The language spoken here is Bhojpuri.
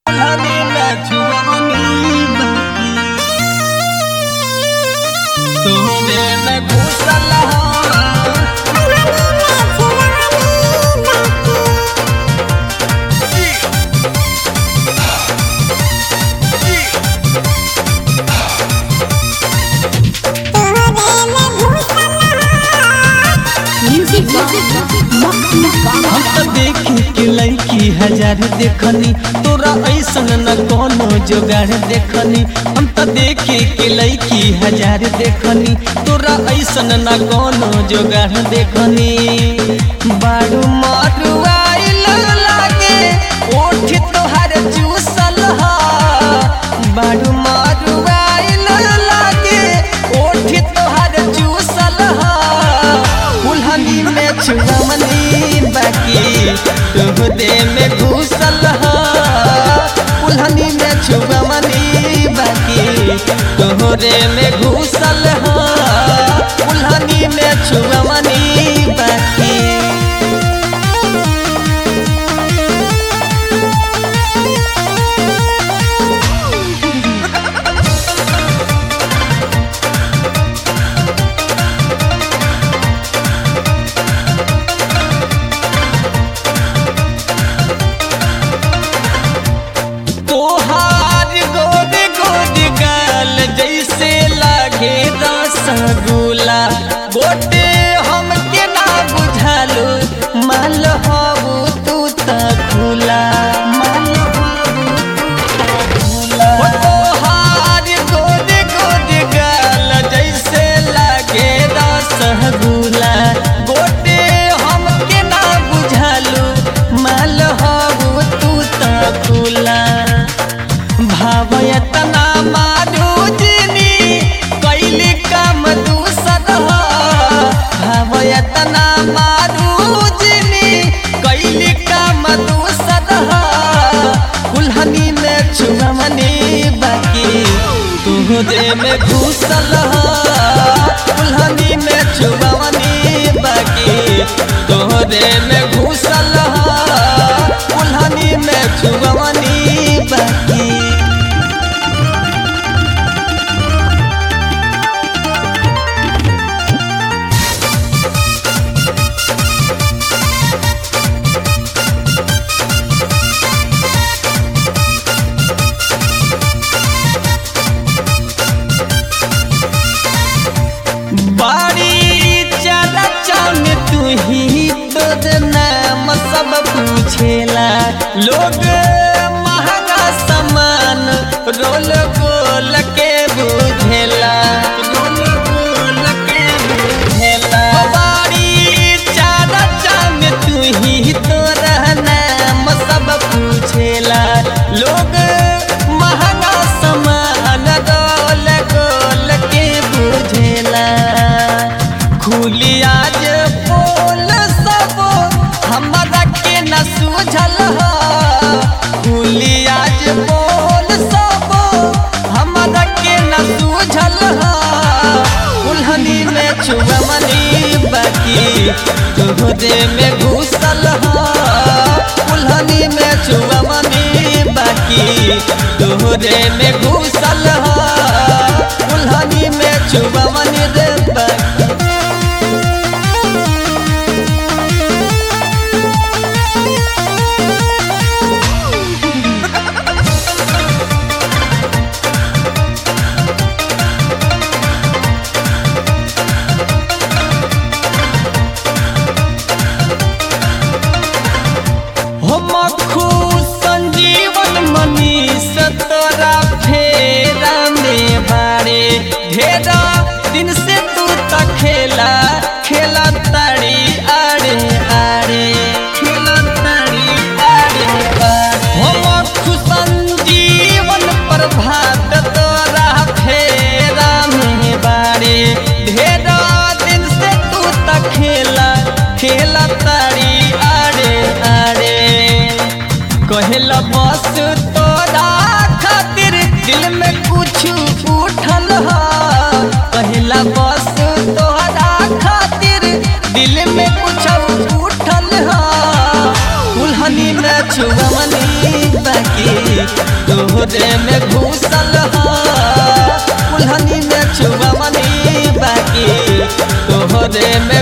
हजार देखनी तोरा ऐसन न कोनो जोगाड़ देखनी हम त देखे के लैकी हजार देखनी तोरा ऐसन न कोनो जोगाड़ देखनी बारू मारू आइल लागे ओठ तोहार चूसल हा बारू मारू आइल लागे ओठ तोहार चूसल हा उल्हनी में छुड़मनी बाकी तुह दे में घुसल हा उल्हनी में छुड़मनी बाकी तोहरे में घुसल हा उल्हनी में छुड़मनी बाकी तोहार गोद गोद गाल जैसे लागे रसगुल्ला गोटे हमके ना बुझालो माल हबू तू त खुला माल हबू तू त खुला हो तोहार गोद गोद गाल जैसे लागे रसगुल्ला गोटे हमके ना बुझालो माल हबू तू त खुला भावयतना माधु जिनी कैली काम दूसर ह भावयतना माधु जिनी कैली काम दूसर ह कुल्हनी में छुमनी बाकी तुहरे में घुसल ह कुल्हनी में छुमनी बाकी तोहरे में घुसल ह कुल्हनी में छुमनी बाकी बाड़ी चला चान तू ही तोर नाम सब पूछेला लोग महंगा सामान रोल गोल के बुझेला रोल गोल के बुझेला बाड़ी चला चान तू ही तोर नाम सब पूछेला लोग महंगा सामान रोल गोल के बुझेला खुली आज बोल सब हमरा के न सूझल ह खुली आज बोल सब हमरा के न सूझल ह उल्हनी में छुमनी बाकी तोहरे में घुसल ह उल्हनी में छुमनी बाकी तोहरे में घुसल ह उल्हनी में छुमनी रे बाकी हम खुश संजीवन मनीष तोरा फेरा में बारे ढेरा दिन से तू त खेला खेला ताड़ी आड़े आड़े खेला ताड़ी आड़े आड़े हम खुश संजीवन प्रभात तोरा फेरा में बारे ढेरा दिन से तू त खेला खेला ताड़ी आड़े आड़े कहला बस तोरा खातिर दिल में कुछ उठल ह कहला बस तोरा खातिर दिल में कुछ उठल ह उल्हनी में छुमनी बाकी तोहरे में घुसल ह कुल्हनी में छुआ मनी बाकी तोहरे में